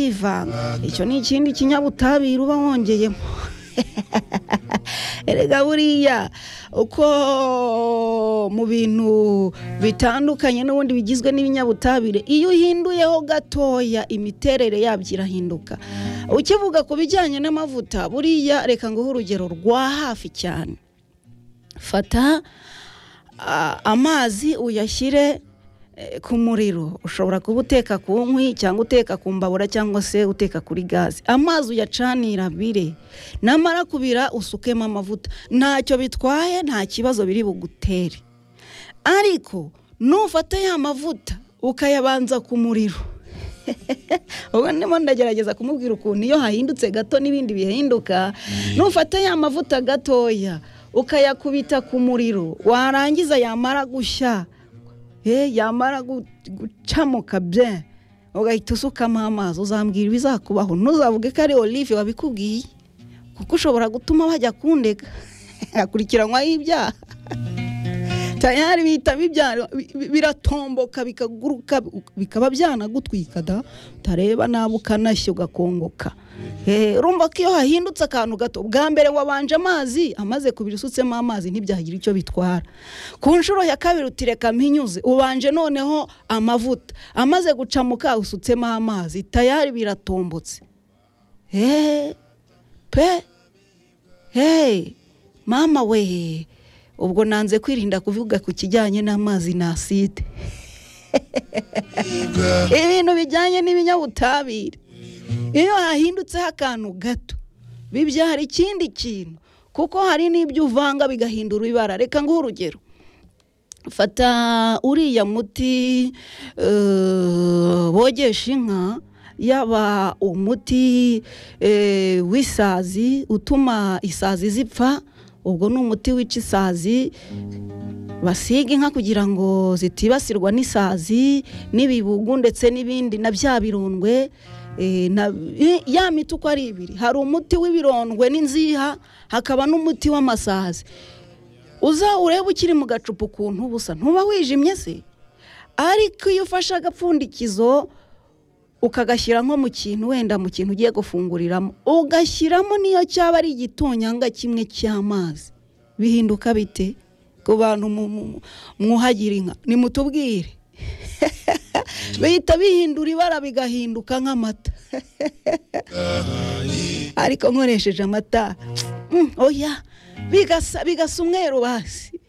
byivanga icyo ni ikindi kinyabutabire uba wongeyemo erega buriya uko mu bintu bitandukanye n'ubundi bigizwe n'ibinyabutabire iyo uhinduyeho gatoya imiterere yabyo irahinduka ukivuga ku bijyanye n'amavuta buriya reka nguhe urugero rwa hafi cyane fata a- amazi uyashyire eh, ku muriro ushobora kuba uteka ku nkwi cyangwa uteka ku mbabura cyangwa se uteka kuri gaze amazi uyacanira abire namara kubira usukemo amavuta ntacyo bitwaye nta kibazo biri bugutere ariko nufata ya mavuta ukayabanza ku muriro ubwo ndimo ndagerageza kumubwira ukuntu iyo hahindutse gato n'ibindi bihinduka nufata ya mavuta gatoya ukayakubita ku muriro warangiza yamara gushya Eh, yamara gu- gucamuka bye ugahita usukamo amazi uzambwira ibizakubaho ntuzavuge ko ari olive wabikubwiye kuko ushobora gutuma bajya kundega akurikiranwaho ibyaha tayari bitaba ibyaha bi- bi- biratomboka bikaguruka bikaba byanagutwika da utareba nabi ukanashya ugakongoka Eh, urumva ko iyo hahindutse akantu gato bwa mbere wabanje amazi amaze kubira usutsemo amazi ntibyagira icyo bitwara ku nshuro ya kabiri utireka mpinyuze ubanje noneho amavuta amaze gucamuka usutsemo amazi tayari biratombotse Eh, pe hey mama we ubwo nanze kwirinda kuvuga ku kijyanye n'amazi na aside ibintu bijyanye n'ibinyabutabire iyo hahindutseho akantu gato bibyara ikindi kintu kuko hari n'ibyo uvanga bigahindura ibara reka nguhe urugero fata uriya muti eh, bogesha inka yaba umuti eh, w'isazi utuma isazi zipfa ubwo ni umuti wica isazi basiga inka kugira ngo zitibasirwa n'isazi n'ibibugu ndetse n'ibindi na bya birondwe eh, na- eh, ya miti uko ari ibiri hari umuti w'ibirondwe n'inziha hakaba n'umuti w'amasazi uza urebe ukiri mu gacupa ukuntu busa ntuba wijimye se ariko iyo ufashe agapfundikizo ukagashyira nko mu kintu wenda mu kintu ugiye gufunguriramo ugashyiramo n'iyo cyaba ari igitonyanga kimwe cy'amazi bihinduka bite ku bantu mu- mu- mu- mwuhagira inka nimutubwire bihita bihindura ibara bigahinduka nk'amata ariko nkoresheje amata mm, oya bigasa bigasa umweru basi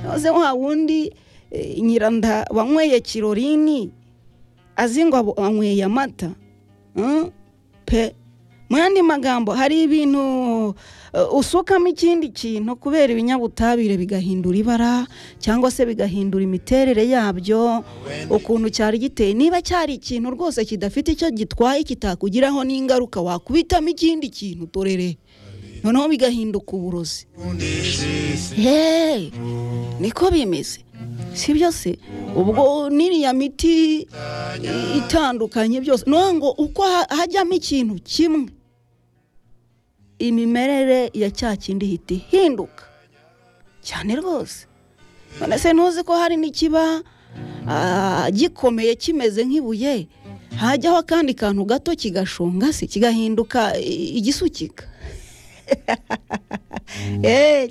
maze wa wundi eh, nyiranda wanyweye kirorini azi ngo abo- anyweye amata Mm, pe mu yandi magambo hari ibintu eh, usukamo ikindi kintu kubera ibinyabutabire bigahindura ibara cyangwa se bigahindura imiterere yabyo ukuntu cyari giteye niba cyari ikintu rwose kidafite icyo gitwaye kitakugiraho n'ingaruka wakubitamo ikindi kintu torere noneho bigahinduka uburozi Hey, niko bimeze si byo se ubwo n'iriya miti i- itandukanye byose no ngo uko ha- hajyamo ikintu kimwe imimerere ya cya kindi ihita ihinduka cyane rwose none se ntuzi ko hari n'ikiba ah, gikomeye kimeze nk'ibuye hajyaho akandi kantu gato kigashonga se kigahinduka i- igisukika Eh,